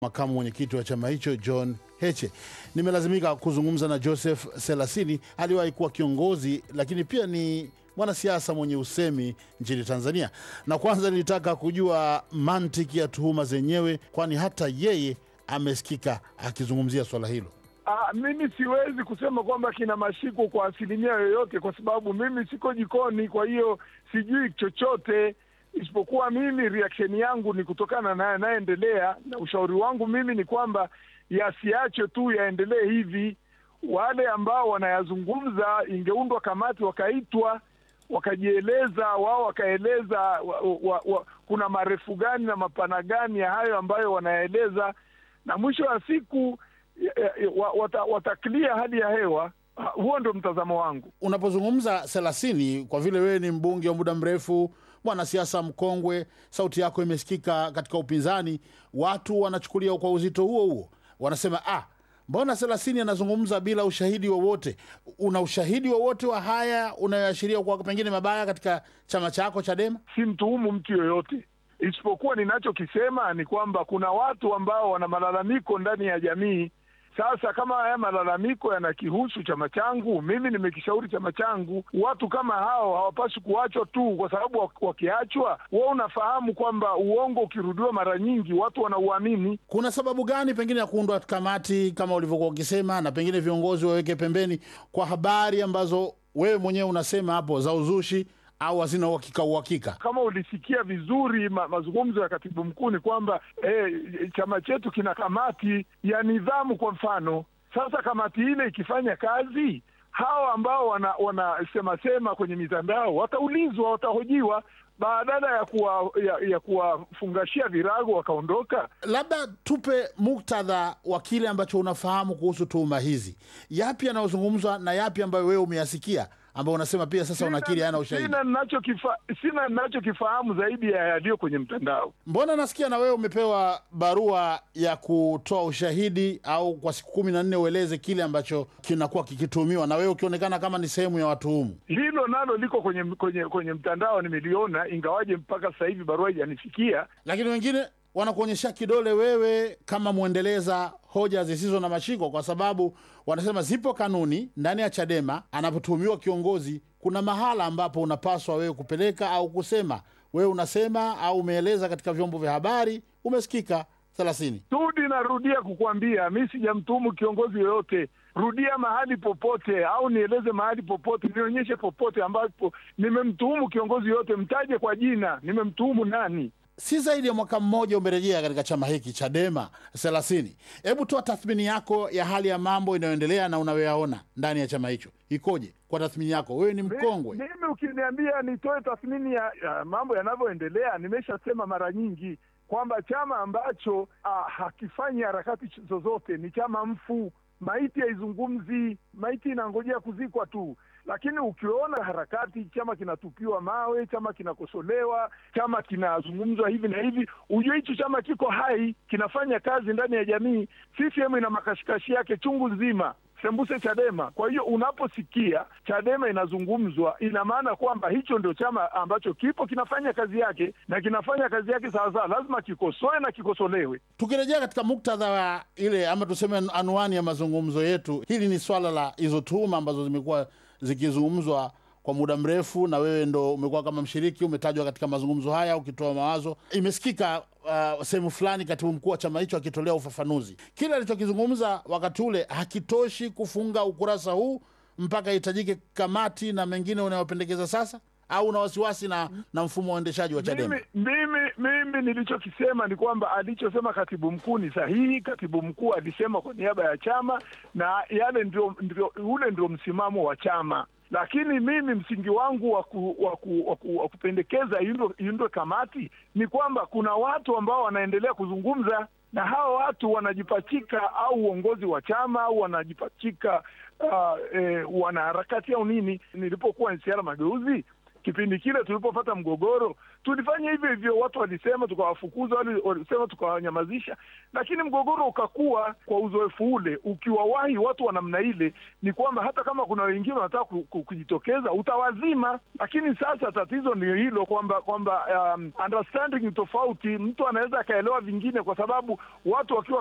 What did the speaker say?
makamu mwenyekiti wa chama hicho John Heche. Nimelazimika kuzungumza na Joseph Selasini, aliwahi kuwa kiongozi lakini pia ni mwanasiasa mwenye usemi nchini Tanzania, na kwanza nilitaka kujua mantiki ya tuhuma zenyewe, kwani hata yeye amesikika akizungumzia swala hilo. Ah, mimi siwezi kusema kwamba kina mashiko kwa asilimia yoyote, kwa sababu mimi siko jikoni, kwa hiyo sijui chochote isipokuwa mimi reaction yangu ni kutokana na yanayoendelea, na ushauri wangu mimi ni kwamba yasiachwe tu yaendelee hivi. Wale ambao wanayazungumza, ingeundwa kamati, wakaitwa wakajieleza, wao wakaeleza wa, wa, wa, kuna marefu gani na mapana gani ya hayo ambayo wanaeleza, na mwisho wa siku wata, wataklia hali ya hewa. Huo ndio mtazamo wangu. Unapozungumza Selasini, kwa vile wewe ni mbunge wa muda mrefu, mwanasiasa mkongwe, sauti yako imesikika katika upinzani, watu wanachukulia kwa uzito huo huo, wanasema ah, mbona Selasini anazungumza bila ushahidi wowote? Una ushahidi wowote wa haya unayoashiria kwa pengine mabaya katika chama chako Chadema? Si mtuhumu mtu yoyote, isipokuwa ninachokisema ni kwamba kuna watu ambao wana malalamiko ndani ya jamii sasa kama haya malalamiko yanakihusu chama changu, mimi nimekishauri chama changu. Watu kama hao hawapaswi kuachwa tu, kwa sababu wakiachwa, wewe unafahamu kwamba uongo ukirudiwa mara nyingi watu wanauamini. Kuna sababu gani pengine ya kuundwa kamati kama ulivyokuwa ukisema, na pengine viongozi waweke pembeni kwa habari ambazo wewe mwenyewe unasema hapo za uzushi au hazina uhakika uhakika. Kama ulisikia vizuri ma, mazungumzo ya katibu mkuu ni kwamba eh, chama chetu kina kamati ya nidhamu kwa mfano. Sasa kamati ile ikifanya kazi, hawa ambao wanasema wana sema kwenye mitandao wataulizwa, watahojiwa badala ya kuwa, ya, ya kuwafungashia virago wakaondoka. Labda tupe muktadha wa kile ambacho unafahamu kuhusu tuhuma hizi, yapi yanayozungumzwa na yapi ambayo wewe umeyasikia ambao unasema pia sasa unakiri hana ushahidi. Sina ninachokifa, sina ninachokifahamu zaidi ya yaliyo kwenye mtandao. Mbona nasikia na wewe umepewa barua ya kutoa ushahidi au kwa siku kumi na nne ueleze kile ambacho kinakuwa kikituhumiwa, na wewe ukionekana kama ni sehemu ya watuhumu. Hilo nalo liko kwenye kwenye kwenye mtandao, nimeliona, ingawaje mpaka sasa hivi barua haijanifikia. Lakini wengine wanakuonyesha kidole wewe kama mwendeleza hoja zisizo na mashiko, kwa sababu wanasema zipo kanuni ndani ya Chadema. Anapotuhumiwa kiongozi, kuna mahala ambapo unapaswa wewe kupeleka au kusema. Wewe unasema au umeeleza katika vyombo vya habari, umesikika thelathini. Tudi, narudia kukuambia mi sijamtuhumu kiongozi yoyote. Rudia mahali popote, au nieleze mahali popote, nionyeshe popote ambapo nimemtuhumu kiongozi yoyote, mtaje kwa jina, nimemtuhumu nani? Si zaidi ya mwaka mmoja umerejea katika chama hiki Chadema thelathini. Hebu toa tathmini yako ya hali ya mambo inayoendelea na unayoyaona ndani ya chama hicho ikoje? Kwa tathmini yako, wewe ni mkongwe. Mimi ukiniambia nitoe tathmini ya, ya mambo yanavyoendelea, nimeshasema mara nyingi kwamba chama ambacho ah, hakifanyi harakati zozote ni chama mfu. Maiti haizungumzi, maiti inangojea kuzikwa tu lakini ukiona harakati, chama kinatupiwa mawe, chama kinakosolewa, chama kinazungumzwa hivi na hivi, ujue hicho chama kiko hai, kinafanya kazi ndani ya jamii. CCM ina makashikashi yake chungu nzima, sembuse Chadema. Kwa hiyo unaposikia Chadema inazungumzwa, ina maana kwamba hicho ndio chama ambacho kipo kinafanya kazi yake, na kinafanya kazi yake sawasawa, lazima kikosoe na kikosolewe. Tukirejea katika muktadha wa ile ama tuseme anwani ya mazungumzo yetu, hili ni swala la hizo tuhuma ambazo zimekuwa zikizungumzwa kwa muda mrefu, na wewe ndo umekuwa kama mshiriki, umetajwa katika mazungumzo haya ukitoa mawazo. Imesikika uh, sehemu fulani katibu mkuu wa chama hicho akitolea ufafanuzi. Kile alichokizungumza wakati ule hakitoshi kufunga ukurasa huu mpaka ihitajike kamati na mengine unayopendekeza sasa, au una wasiwasi na, na mfumo wa uendeshaji wa Chadema? Mimi, mimi, mimi nilichokisema ni kwamba alichosema katibu mkuu ni sahihi. Katibu mkuu alisema kwa niaba ya chama na yale ndio, ndio, ule ndio msimamo wa chama, lakini mimi msingi wangu wa wa kupendekeza iundwe kamati ni kwamba kuna watu ambao wanaendelea kuzungumza na hawa watu wanajipachika au uongozi wa chama au wanajipachika uh, eh, wanaharakati au nini. Nilipokuwa NCCR Mageuzi kipindi kile tulipopata mgogoro tulifanya hivyo hivyo, watu walisema tukawafukuza, wale walisema tukawanyamazisha, lakini mgogoro ukakuwa. Kwa uzoefu ule, ukiwawahi watu wa namna ile, ni kwamba hata kama kuna wengine wanataka ku- ku- kujitokeza utawazima. Lakini sasa tatizo ni hilo kwamba kwamba um, understanding ni tofauti. Mtu anaweza akaelewa vingine, kwa sababu watu wakiwa